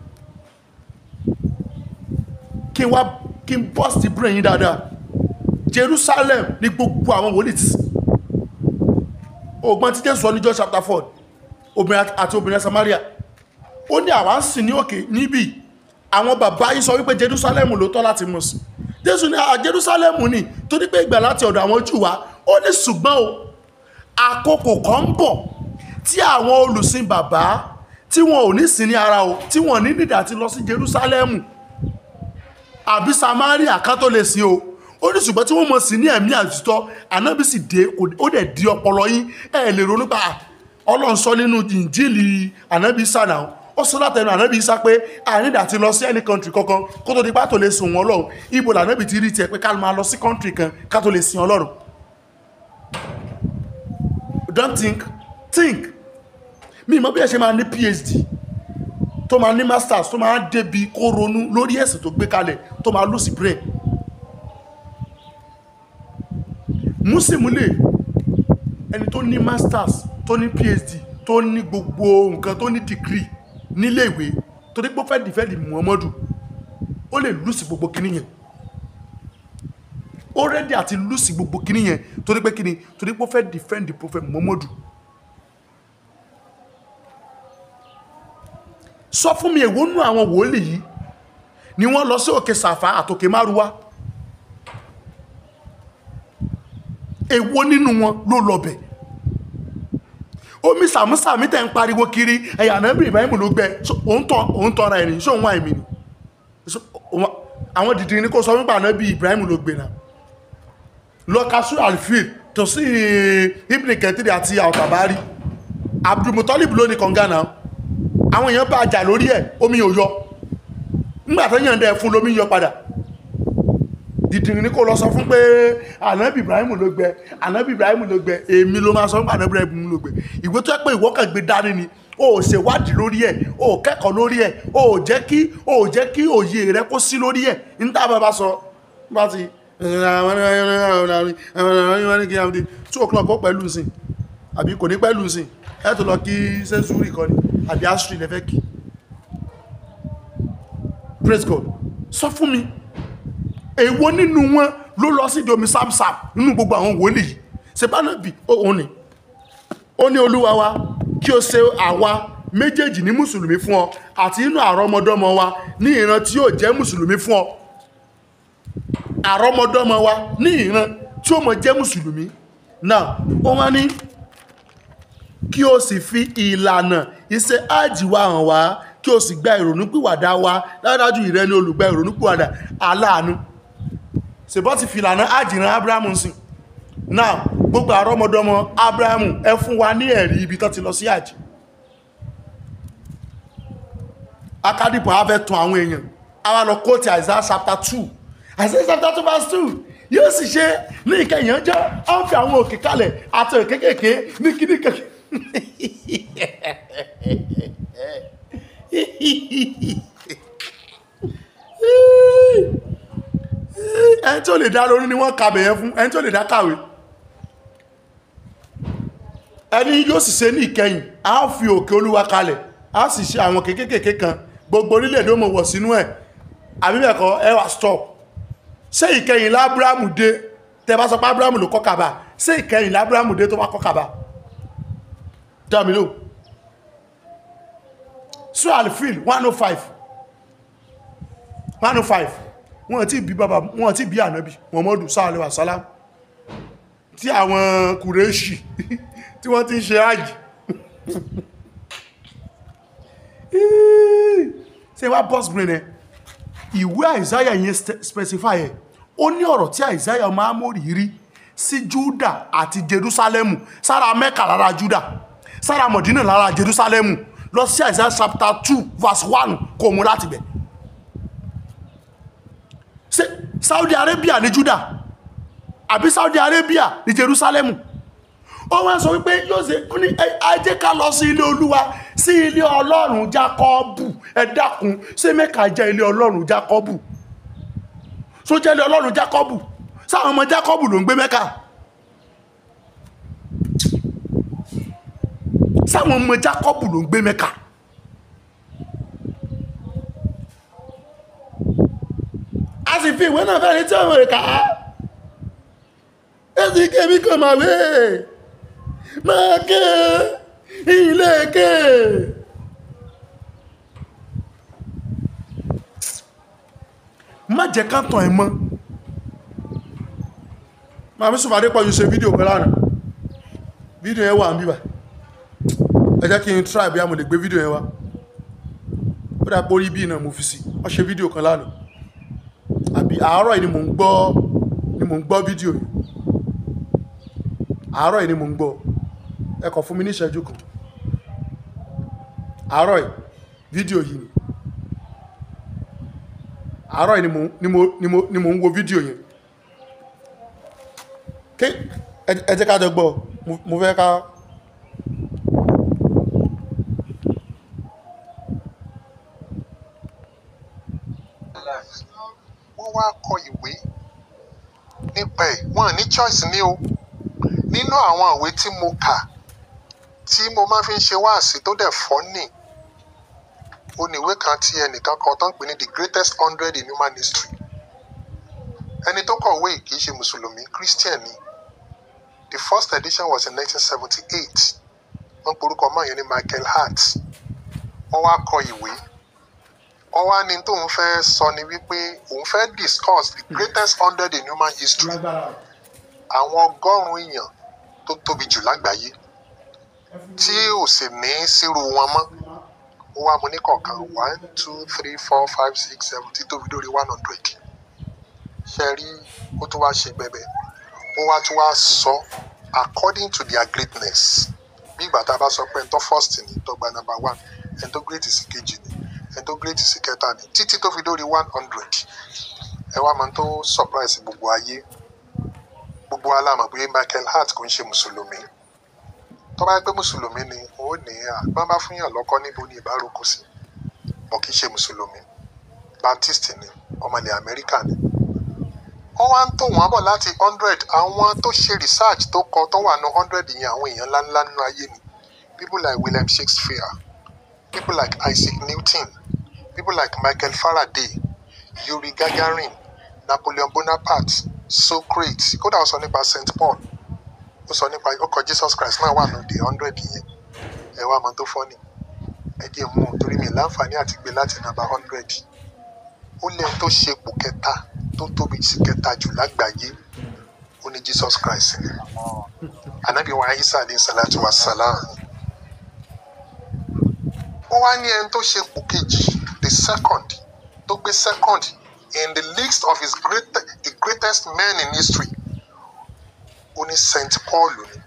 kí n wá kí n bust brain yín dáadáa Jerusalem ní gbogbo àwọn wòlíì tí ògbọ́n tí Jésù sọ ní John chapter four obìnrin àti obìnrin Samaria ó ní àwa ń sìn ní òkè níbí àwọn bàbá yìí sọ wípé Jerusalem ló tọ́ láti mú sí Jésù ní à Jerusalem ní torí pé ìgbà láti ọ̀dọ̀ àwọn Júù wá ó ní ṣùgbọ́n o àkókò kan ń bọ̀ tí àwọn olùsìn bàbá tí wọn ò ní sìn ní ara o tí wọn ní nídà ti lọ sí Jerusalem àbí Samaria ká tó lè sìn o ó ní ṣùgbọ́n tí wọ́n mọ̀ sí ní ẹ̀mí àtútọ́ ànábì sì dé kò- ó dẹ̀ di ọpọlọ yín ẹ̀ lè ronú pa ọlọ́run sọ nínú ìjìnlẹ̀ ànábì sànà ó sọ látẹnu ànábì sá pé ànídà ti lọ sí any country kankan kó tó di pá tó lè sìn wọn ọlọ́run ibo lànábì ti rí tiẹ̀ pé ká máa lọ sí country kan ká tó lè sìn ọlọ́run don't think think mi mọ̀ bí ẹ ṣe máa ní phd tó máa ní masters tó máa débi kó ronú lórí ẹ̀sìn tó gbé kalẹ̀ tó máa lùsì brain músìmúlè ẹni tó ní masters tó ní phd tó ní gbogbo nǹkan tó ní degree nílé ìwé tó ní pé ó fẹ́ dìfẹ́ndì muhammadu ó lè lùsì gbogbo kíní yẹn ó rẹ́dí àti lùsì gbogbo kíní yẹn torí pé kíní torí pé ó fẹ́ dìfẹ́ndì prophet muhammadu sọ fún mi èwo nú àwọn wòlíì yìí ni wọ́n lọ sí òkè sàfà àtòkè márùwá èwo nínú wọn ló lọbẹ̀ omi sàmúsàmí tẹ̀ ń pariwo kiri ẹ̀yà ànábì Ibrahim ló gbẹ So, òun tọ́ òun tọ́ra ẹ̀ ní ṣé òun wà èmi ni So, òun- àwọn dìdì ní kó sọ wípé ànábì Ibrahim ló gbé náà lọ kasu alfil tó sí ibn kẹtìrì àti àwòtàbárí Abdulmutalib ló ní kọ̀ǹgà náà àwọn èèyàn bá jà lórí ẹ̀ omi ò yọ nígbà tó yàn dẹ̀ fún lómi yọ padà dìdìrín ní kò lọ sọ fún pé ànábì ibrahim ló gbẹ ànábì ibrahim ló gbẹ èmi ló máa sọ fún ànábì ibrahim ló gbẹ ìwé tó yẹ pé ìwọ kàn gbé dání ni o ò ṣèwádìí lórí ẹ o ò kẹ́kọ̀ọ́ lórí ẹ o ò jẹ́ kí o ò jẹ́ kí òye rẹ kó sí lórí ẹ níta bá bá sọ bá ti two o'clock ó pẹ̀lú nsìn àbí kò ní pẹ̀lú nsìn ẹ tó lọ kí sẹ́ńsúrì kan ni àbí astri lẹ́fẹ́ kí praise god sọ fún mi èwo nínú wọn ló lọ sí domi samsam nínú gbogbo àwọn wòlíì yìí sebanabi òun ni ó ní olúwa wa kí o ṣe àwa méjèèjì ní mùsùlùmí fún ọ àti inú àrọmọdọ́mọ wa ní ìran tí yóò jẹ́ mùsùlùmí fún ọ àrọmọdọ́mọ wa ní ìran tí ó mọ jẹ́ mùsùlùmí náà ó wá ní kí o sì fi ìlànà iṣẹ́ ájì wa hàn wá kí o sì gba ìrònúpìwàdà wa dájúdájú ìrẹ́ ni olùgbà ìrònúpìwàdà aláàánú ṣèbọ́ ti fi ìlànà ájì ran abrahamu sìn náà gbogbo àrọ́mọdọ́mọ abrahamu ẹ fún wa ní ẹ̀rí ibi tó ti lọ sí ájì akádìpọ̀ á fẹ́ tún àwọn èèyàn àwa lọ kóòtù Isaiah chapter two Isaiah chapter two verse two yóò sì ṣe ní ìkẹyìn ọjọ́ á ń fi àwọn òkè kalẹ̀ àti òkè kékèké ní kíní kékeré ẹni tí ó lè dá lórí ni wọ́n kàbẹ̀ yẹn fún ẹni tí ó lè dá kàwé ẹni yóò sì ṣe ní ìkẹyìn a ó fi òkè olúwa kalẹ̀ a sì ṣe àwọn kékèké kan gbogbo orílẹ̀-èdè ó mọ̀ wọ̀ sínú ẹ̀ àbíbẹ̀kọ́ ẹ wá stop ṣé ìkẹyìn lábúrámù dé tẹ bá sọ pé ábúrámù ló kọ́ kàbà ṣé ìkẹyìn lábúrámù dé tó wá kọ́ kàbà dámilò sọ àlìfíìl 105 105 wọ́n ti bí bàbá wọ́n ti bí ànábì Muhammadu sallallahu alaihi wasallam tí àwọn kùrẹ́ṣì tí wọ́n ti ń ṣe ájì ṣe wá boss brain ẹ ìwé àìsáyà yẹn specify ẹ ó ní ọ̀rọ̀ tí àìsáyà ọmọ amórì rí sí Júdà àti Jerúsálẹ́mù sára Mẹ́kà lára Júdà sára Mọ̀dínà lára Jerúsálẹ́mù lọ sí àìsáyà chapter two verse one kò mú láti bẹ̀ ṣé Saudi Arabia ní Júdà àbí Saudi Arabia ní Jerúsálẹ́mù ó wá sọ wípé yóò ṣe ó ní "Ẹ- ẹ jẹ́ ká lọ sí ilé olúwa sí ilé ọlọ́run jákọ́bù ẹ dákun ṣé mẹ́ka jẹ́ ilé ọlọ́run jákọ́bù tó jẹ́ ilé ọlọ́run jákọ́bù sáwọn ọmọ jákọ́bù ló ń gbé mẹ́ka sáwọn ọmọ jákọ́bù ló ń gbé mẹ́ka a sì fi ìwé náà fẹ́ni tí ọmọ rẹ̀ kà á ẹ̀sìn kẹ́mi kan máa wé máa ké ilé ké. má jẹ́ ká tàn ẹ̀ mọ́ màmí sùpàdé pọ̀ ju ṣe fídíò kan lánàá fídíò yẹn wà ń bíbà ẹ jẹ́ kí n try bí a mo lè gbé fídíò yẹn wá ó dà pé orí bí náà mo fi sí wọ́n ṣe fídíò kan lánàá àbí àárọ̀ yìí ni mò ń gbọ́ ni mò ń gbọ́ fídíò yìí àárọ̀ yìí ni mò ń gbọ́ ẹ kàn fún mi ní ìṣẹ́jú kan àárọ̀ yìí fídíò yìí ni àárọ̀ yìí ni mò ń- ni mo ni mo ni mò ń wo fídíò yẹn ké ẹ ẹ jẹ́ ká jọ gbọ́ mo- mo fẹ́ ká wọ́n wá kọ ìwé nípa ẹ̀ wọ́n ní choice ní o nínú àwọn ìwé tí mo kà tí mo máa fi ń ṣe wáàsí tó dẹ̀ fọ́nì ó ní ìwé kan tí ẹnìkan kan tó ń pè ní the greatest hundred in human history ẹni tó kọ̀wé yìí kì í ṣe mùsùlùmí christian ni the first edition was in 1978 wọ́n porúkọ mọ́ yẹn ní michael hart wọ́n wá kọ ìwé wọ́n wá ní tóun fẹ́ sọ ni wípé òun fẹ́ discuss the greatest hundred in human history àwọn ọgọ́rùn-ún èèyàn tó tóbi jù lágbàáyé tí ò sì ní sírú wọn mọ́ ó wá mu ní kọ̀ọ̀kan one two three four five six seven tí tóbi lórí one hundred ṣe rí ó tún wá ṣe bẹ̀bẹ̀ ó wá tún wá sọ according to their greatness bí ìgbà tá a bá sọ pé ẹni tó first ni tó gba number one ẹni tó great sí kejì ni ẹni tó great sí kẹta ni títí tó fi dórí one hundred ẹ wá máa tó surprise gbogbo ayé gbogbo alámọ̀ pé michael hart kò ń ṣe mùsùlùmí tó bá yẹ pé mùsùlùmí ni ó ní àgbọn bá fún yàn lọ́kọ́ níbo ni ìbárokò sí bọ̀ kì í ṣe mùsùlùmí baptist ni ọmọlẹ̀ amẹ́ríkà ni wọ́n wá ń tò wọ́n bọ̀ láti hundred àwọn tó ṣe research tó kọ tó wà ní hundred yẹn àwọn èèyàn ńláńlá nínú ayé ni people like william shakespeare people like isaac newton people like michael faraday yuri gagarin napoleon bonaparte socrates kódà ó sọ nípa st paul ó sọ nípa ọkọ̀ jesus christ náà wà ní the hundred yẹn ẹ wá mọ tó fọ́ ni ẹ jẹ́ mú un torí mi láǹfààní àti gbé láti nàbà hundred ó lẹ́yìn tó ṣe ipò kẹta tó tóbi sí kẹta jù lágbàáyé ó ní jesus christ ni anabi wa isa alayhi salatu wa salam ó wá ní ẹni tó ṣe ipò kejì the second tó gbé second in the list of his great, the greatest men in history ó ní saint paul ni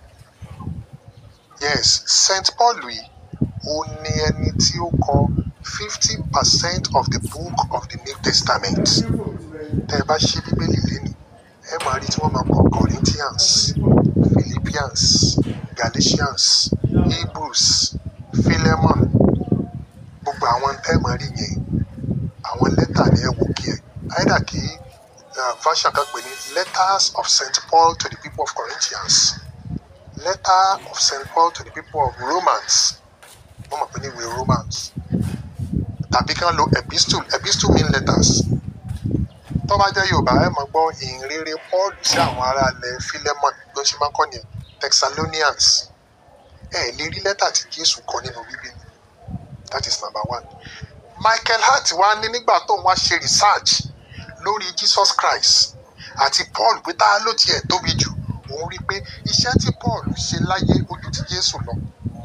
yes saint paul yìí ó ní ẹni tí ó kọ fifty percent of the book of the new testament tẹ ẹ bá ṣí bíbélì lénìí ẹ máa rí tí wọ́n máa kọ corinthians philippians galatians hebrews philemon gbogbo àwọn tẹ́ ẹ máa rí yẹn àwọn lẹ́tà ni ẹ wò kí ẹ àìdá kí uh, version kan pè ní letters of st paul to the people of corinthians letter of st paul to the people of romans wọ́n mọ̀ pé ní ìwé romans tàbí kí wọ́n lo epistle epistle mean letters tó bá jẹ́ yorùbá ẹ máa gbọ́ ìhìnrere paul sí àwọn ará ilẹ̀ philemon bí wọ́n ṣe máa ń kọ́ nìyẹn thessalonians ẹ lè rí lẹ́tà tí jésù kọ nínú bíbélì that is number one michael hart wá ní nígbà tó ń wá ṣe research lórí jesus christ àti paul pé tá a ló tiẹ̀ tóbi jù òun rí i pé iṣẹ́ tí paul ṣe láyé ojú ti jésù lọ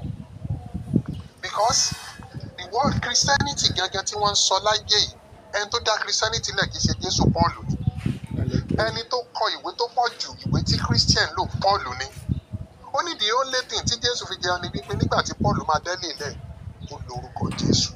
because the word christianity gẹ́gẹ́ tí wọ́n ń sọ láyé yìí ẹni tó dá christianity lẹ̀ kì í ṣe jésù paul ni ẹni tó kọ ìwé tó pọ̀ jù ìwé tí christian lò paul ni ó ní the only thing tí jésù fi jẹun ni wípé nígbà tí paul máa dẹ́lẹ̀ lẹ̀ ó lo orúkọ jésù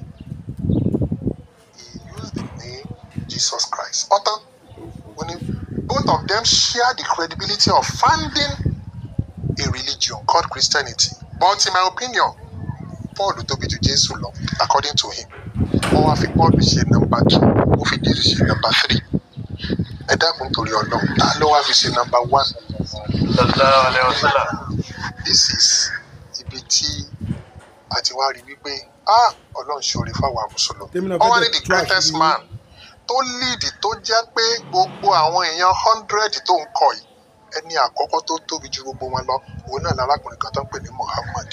he used the name jesus christ ọ̀tán ó ní both of them share the credibility of founding a religion called Christianity but in my opinion Paul tóbi ju Jésù lọ according to him wọ́n wá fi Paul ṣe nọ́mbà two ó fi Jésù ṣe nọ́mbà three ẹ dákun torí Ọlọ́run ta ló wá fi ṣe nọ́mbà one sallallahu alaihi wasallam this is ibi tí a ti wá rí wípé ah Ọlọ́run ṣoore fáwọn mùsùlùmí Tèmi náà wọ́n wá fẹ́ ní dẹ̀ the tú àṣírí greatest yín. man tó lead tó jẹ́ pé gbogbo àwọn èèyàn hundred tó ń kọ yìí ẹni àkọ́kọ́ tó tóbi ju gbogbo wọn lọ òun náà lárákùnrin kan tó ń pè ní Muhammad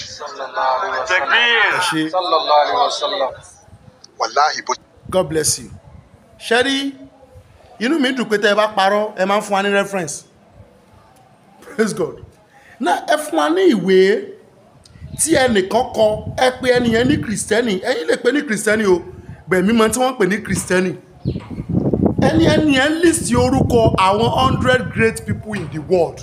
takbir ẹ ṣe sallallahu alaihi wasallam wàláhì bó god bless you ṣẹ́rí inú mi dùn pé tẹ́ ẹ bá parọ́ ẹ máa ń fún wa ní reference praise god náà ẹ fún wa ní ìwé tí ẹnìkan kọ ẹ pé ẹnìyẹn ní kìrìsìtẹ́nì ẹ̀yin lè pè ní kìrìsìtẹ́nì o gbẹ̀mí mọ tí wọ́n pè ní kìrìsìtẹ́nì ẹni ẹnìyẹn list orúkọ àwọn hundred great people in the world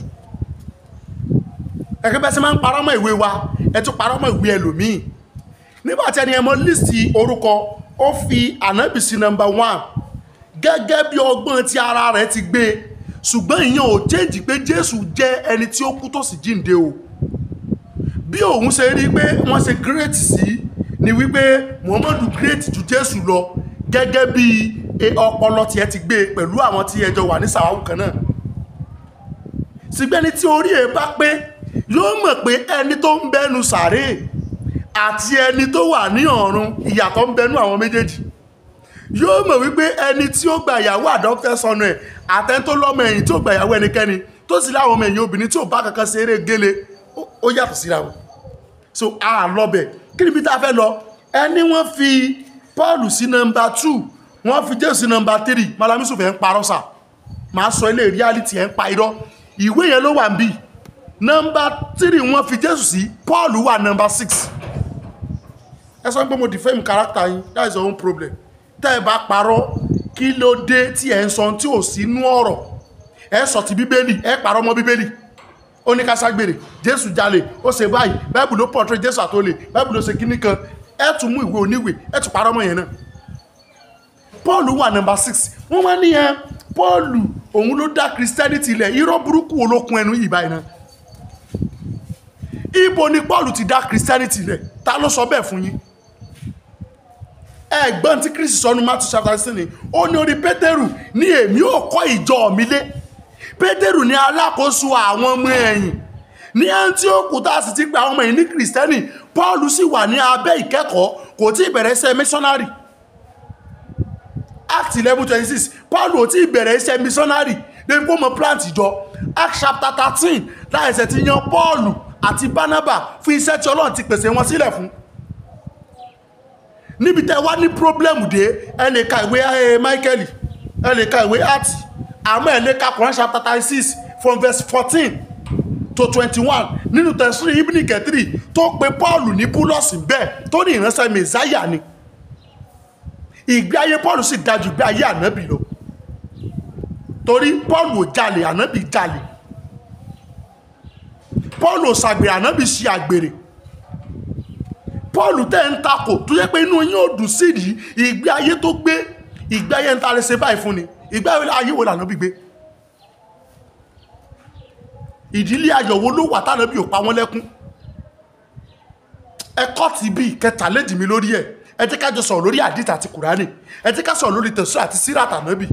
ẹgbẹ́ bẹ́ẹ̀ sẹ́ máa ń parọ́ mọ́ ìwé wa ẹ tún parọ́ mọ́ ìwé ẹlòmíì nígbàtí ẹni ẹmọ lísì orúkọ ó fi ànábì sí nọmba one gẹ́gẹ́ bí ọgbọ́n tí ara rẹ̀ ti gbé ṣùgbọ́n ìyẹn ò jẹ́jì pé jésù jẹ́ ẹni tí ó kú tó sì jíǹde o bí òun ṣe rí pé wọ́n ṣe great sí ni wípé muhammadu great ju jésù lọ gẹ́gẹ́ bí e, ọpọlọ tiẹ̀ ti gbé pẹ̀lú àwọn tí ẹjọ́ wà ní sàwáwù kan náà sígbẹ́ni tí orí ẹ̀ bá pé yóò mọ̀ pé ẹni tó ń bẹ́nu sàréè àti ẹni tó wà ní ọ̀run ìyàtọ̀ ń bẹnú àwọn méjèèjì yóò mọ̀ wípé ẹni tí ó gba ìyàwó àdọ́fẹ́ sọnù ẹ̀ àtẹni tó lọ́mọ ẹ̀yìn tí ó gba ìyàwó ẹnikẹ́ni tó sì láwọn ọmọ ẹ̀yìn obìnrin tí ò bá kankan ṣe eré gélé ó- ó yàtọ̀ síra wọn so a lọ́bẹ̀ kí ni bí tá a fẹ́ lọ ẹni wọ́n fi paul sí nọmba two wọ́n fi jésù sí nọmba three malamisu fẹ́ ń parọ́ sà máa sọ ilé reality ẹ̀ ń pa irọ́ ìwé yẹn ló wà ń bì nọmba three wọ́n fi jésù sí paul wà nọmba six ẹ sọ pé mo defame character yín that is your own problem tẹ́ ẹ bá parọ́ kí ló dé tí ẹ ń sọ tí ò sí inú ọ̀rọ̀ ẹ sọ ti bíbélì ẹ parọ́ mọ́ bíbélì ó ní ká ságbèrè jésù jalè ó ṣe báyìí báìbù ló portray jésù àtòlè báìbù ló ṣe kíní kan ẹ tún mú ìwé oníwèé ẹ tún parọ́ mọ́ yẹn náà paul wà nọmba six wọ́n wá ní ẹ paul òun ló dá christianity lẹ̀ irọ́ burúkú olókun ẹnu yìí báyìí náà ibo ni paul ti dá christianity lẹ̀ ta ló sọ bẹ́ẹ̀ fún yín ẹgbọ́n tí kristi sọ ní matthew chapter sixteen ni ó ní orí pétérù ní èmi ò kọ́ ìjọ mi lé pétérù ní alákòóso àwọn ọmọ ẹ̀yìn ní antioch tá a sì ti gba àwọn ọmọ ẹ̀yìn ní kristẹni paul sì wà ní abẹ́ ìkẹ́kọ̀ọ́ kò tí ì bẹ̀rẹ̀ iṣẹ́ missionary act eleven twenty six paul ò tí ì bẹ̀rẹ̀ iṣẹ́ missionary débi kó mọ plant ìjọ act chapter thirteen láìsẹ̀ ti yan paul àti barnaba fún iṣẹ́ tí ọlọ́run ti pèsè wọn sílẹ̀ fún níbi tẹ́ wá ní problem dé ẹ lè ka ìwé ẹ michael ẹ lè ka ìwé art àmọ́ ẹ lè ka Quran chapter thirty six from verse fourteen to twenty-one nínú tẹ̀sírí ibn kẹtìrì tó pe paul ní búlọ́ọ̀sì bẹ́ẹ̀ tó ní ìránṣẹ́ mẹ́sáyà ni ìgbé ayé paul sì dájú ìgbé ayé ànábì lọ torí paul ò jalè ànábì jalè paul ò ṣàgbèrè ànábì ṣe àgbèrè paul tẹ́ ń takò tó yẹ pé inú yín ò dùn sí yìí ìgbé ayé tó gbé ìgbé ayé ń ta lè ṣe báyìí fún ni ìgbé ayé wo lànà bí gbé ìdílé ayọ̀wó ló wà tánà bí ò pa wọ́n lẹ́kún ẹkọ́ ti bí kẹta léjì mi lórí ẹ̀ ẹ jẹ́ ká jọ sọ̀rọ̀ lórí àdìtà àti kùránì ẹ jẹ́ ká sọ̀rọ̀ lórí tẹ̀sán àti síràtà nábì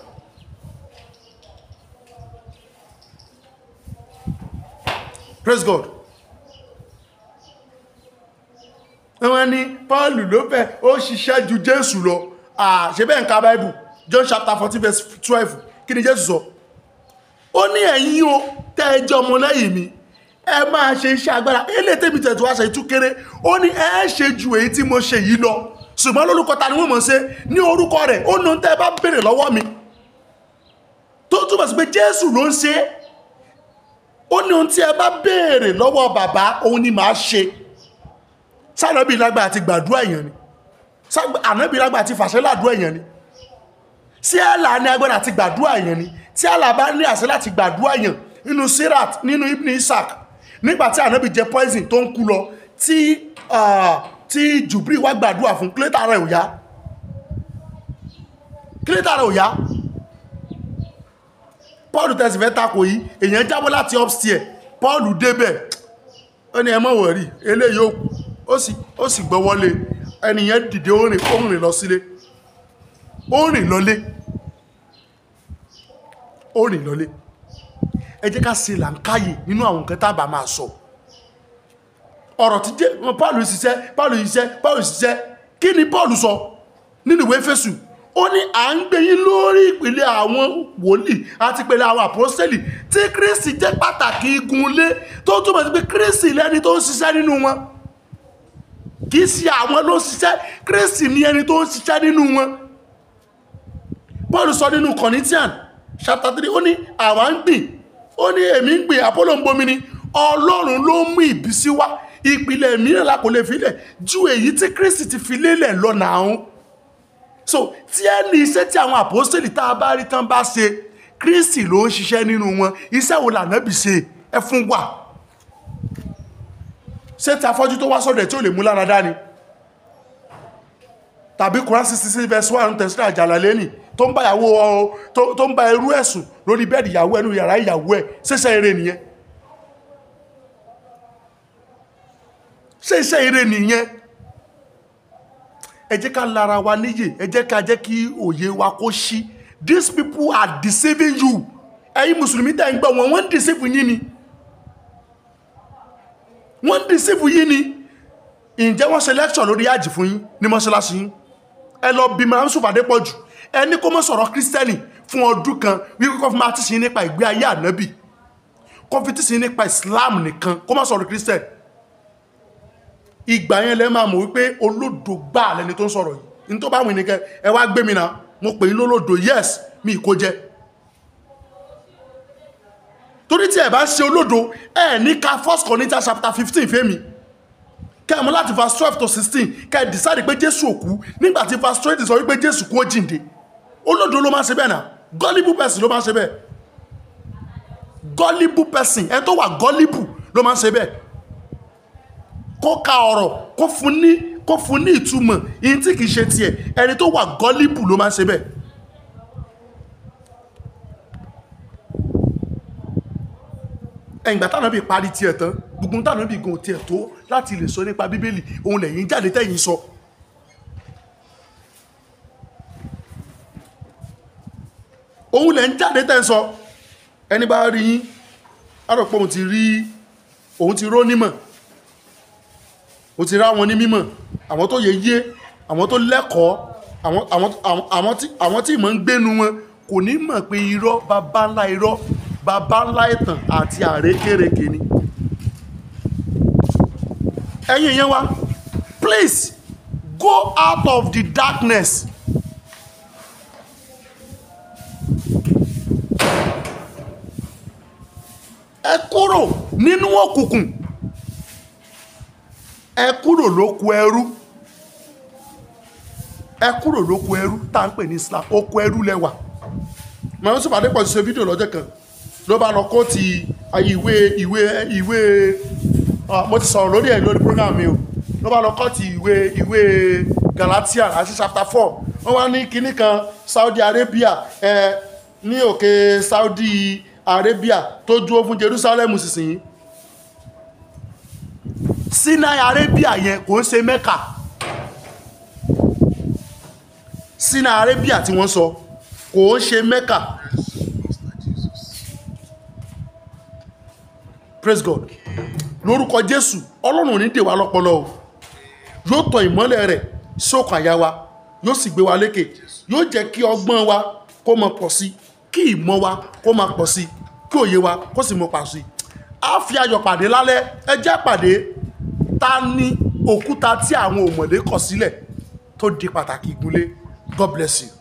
praise god wọ́n ní paul ló fẹ́ ó ṣiṣẹ́ ju jésù lọ ṣe bẹ́ẹ̀ ń ka bible john chapter fourteen verse twelve kí ni jésù sọ ó ní ẹ̀yin o tẹ́ ẹ jẹ́ ọmọ lẹ́yìn mi ẹ máa ṣe iṣẹ́ agbára ilé tèmi tẹ̀tù wá ṣe ìtú kéré ó ní ẹ ṣe ju èyí tí mo ṣe yìí lọ ṣùgbọ́n lórúkọ ta ni wọ́n mọ̀ ṣe ní orúkọ rẹ̀ ó ní tẹ́ ẹ bá béèrè lọ́wọ́ mi tó túbọ̀ sí pé jésù ló ń ṣe ó ní ohun tí ẹ bá béèrè lọ́wọ́ bàbá òun ni màá ṣe sànàbí lágbà àti gbàdúrà èèyàn ni ànábì lágbà àti fàṣẹ làdúrà èèyàn ni sí àlà ní agbára àti gbàdúrà èèyàn ni tí àlà bá ní àṣẹ láti gbàdúrà èèyàn nínú sirat nínú ibn isaac nígbàtí ànábì jẹ poison tó ń kú lọ tí tí jùbírí wá gbàdúrà fún kílétà rẹ̀ ò yá kílétà rẹ̀ ò yá paul tẹ̀sí fẹ́ takò yìí èèyàn jábọ́ láti upstairs paul débẹ̀ ó ní ẹ má wọ̀rí eléyìí ó kú ó sì ó sì gbọ́ wọlé ẹnìyẹn dìde ó rìn ó rìn lọ sílé ó rìn lọlé ó rìn lọlé ẹ jẹ́ ká ṣe làǹkáyè nínú àwọn nǹkan tá a bá máa sọ ọ̀rọ̀ tí jẹ́ wọn paul ṣiṣẹ́ paul ṣiṣẹ́ paul ṣiṣẹ́ kí ni paul sọ nínú ìwé fésù ó ní à ń gbé yín lórí ìpìlẹ̀ àwọn wòlíì àti ìpìlẹ̀ àwọn àpọ́sẹ́lì tí kristi jẹ́ pàtàkì igun ilé tó túmọ̀ sí pé kristi lẹ́ni tó ń ṣiṣẹ́ nínú wọn kì í ṣe àwọn ló ń ṣiṣẹ́ kristi ní ẹni tó ń ṣiṣẹ́ nínú wọn paul sọ nínú corinthian chapter three ó ní àwa ń gbìn ó ní èmi ń gbìn apollo ń bomi ni ọlọ́run ló mú ìbísí wá ìpìlẹ̀ mìíràn la kò lè filẹ̀ ju èyí tí kristi ti fi lélẹ̀ lọ́nà àwọn so tí ẹni iṣẹ́ tí àwọn àpòsílẹ̀ tá a bá rí tán bá ṣe kristi ló ń ṣiṣẹ́ nínú wọn iṣẹ́ wo lànàbì ṣe ẹ fún wa ṣé tí afọ́jú tó wá sọ́dọ̀ ẹ̀ tí ó lè mú lára dání tàbí Quran sixty six verse one tẹ̀sílẹ̀ àjàlá lẹ́nì tó ń bá ìyàwó ọ tó- tó ń bá irú ẹ̀sùn lórí bẹ́ẹ̀dì ìyàwó ẹnu yàrá ìyàwó ẹ̀ ṣẹṣẹ́ eré nìyẹn ṣé iṣẹ́ eré nìyẹn ẹ jẹ́ ká lára wa níyè ẹ jẹ́ ká jẹ́ kí òye wa kó ṣí these people are deceiving you ẹ̀yin mùsùlùmí tẹ̀ ń gbọ́ wọn wọ́n ń deceive yín ni wọ́n ń deceive yín ni ǹjẹ́ wọ́n ṣe lecture lórí àjì fún yín ní mọ́ṣáláṣí yín ẹ lọ bí màá sùn fàdé pọ̀ jù ẹ ní kó mọ́ sọ̀rọ̀ kírísítẹ́nì fún ọdún kan wípé kó fi máa tíṣe yín nípa ìgbé ayé ànábì kó fi tíṣe yín nípa islam nìkan kó mọ́ sọ̀rọ̀ kírísítẹ́nì ìgbà yẹn lẹ máa mọ̀ wípé olódo gbà lẹni tó ń sọ̀rọ̀ yìí ní tó bá wù ní kẹ ẹ wá gbé mi náà mo pè yín lólódo yes mi kò jẹ torí tí ẹ bá ṣe olódo ẹ ní ka first Corinthians chapter fifteen fẹ́mi kẹ́ ẹ mọ̀ láti verse twelve to sixteen kẹ́ ẹ decide pé jésù òkú nígbà tí verse twenty sọ wípé jésù kú ó jíǹde olódo ló máa ń ṣe bẹ́ẹ̀ náà gullible person ló máa ń ṣe bẹ́ẹ̀ gullible person ẹ tó wà gullible ló máa ń ṣe bẹ́ẹ̀ kó ka ọ̀rọ̀ kó fún ní kó fún ní ìtumọ̀ yìí tí kìí ṣe tiẹ̀ ẹni tó wà gullible ló máa ń ṣe bẹ́ẹ̀ ẹ̀yìn gbà tánà bí parí tiẹ̀ tán gbogbo tánà bí gan tiẹ̀ tó láti lè sọ nípa bíbélì òun lẹ́yìn jáde tẹ́yìn sọ òun lẹ́yìn jáde tẹ́ ń sọ ẹni bá rí yín á rò pé òun ti rí òun ti ró nímọ̀ ó ti rá wọn ní mímọ̀ àwọn tó yẹ yé àwọn tó lẹ́kọ̀ọ́ àwọn àwọn àwọn àwọn tí àwọn tí ìmọ̀ ń gbénu wọn kò ní mọ̀ pé irọ́ bàbá ńlá irọ́ bàbá ńlá ìtàn àti àrékérekè ni. ẹ̀yin yẹn wá please go out of the darkness. ẹ kúrò nínú òkùnkùn ẹ kúrò lóko ẹrú ẹ kúrò lóko ẹrú tá à ń pè ní Islam oko ẹrú lẹwà màá sọ pàdé pọ̀ ṣe fídíò lọ́jọ́ kan ló bá lọ kó ti ìwé ìwé ìwé ah, mo ti sọ̀rọ̀ lórí ẹ̀ lórí program mi o ló bá lọ kó ti ìwé ìwé Galatia àti chapter four wọ́n wá ní kinní kan Saudi Arabia ẹ ní òkè Saudi Arabia tó dúró fún Jerusalem sísìn Sinai Arabia yẹn kò ń ṣe Mecca Sinai Arabia tí wọ́n sọ kò ń ṣe Mecca praise God lórúkọ Jésù Ọlọ́run ò ní dè wá lọ́pọlọ o yóò tọ ìmọ́lẹ̀ rẹ̀ sókàn àyà wa yóò sì gbé wa lékè yóò jẹ́ kí ọgbọ́n wa kó máa pọ̀ sí kí ìmọ̀ wa kó máa pọ̀ sí kí òye wa kó sì máa pọ̀ sí a fi ayọ̀ pàdé lálẹ́ ẹ jẹ́ pàdé ta ni òkúta tí àwọn òmọ̀dé kọ̀ sílẹ̀ tó di pàtàkì ìgúnlé God bless you.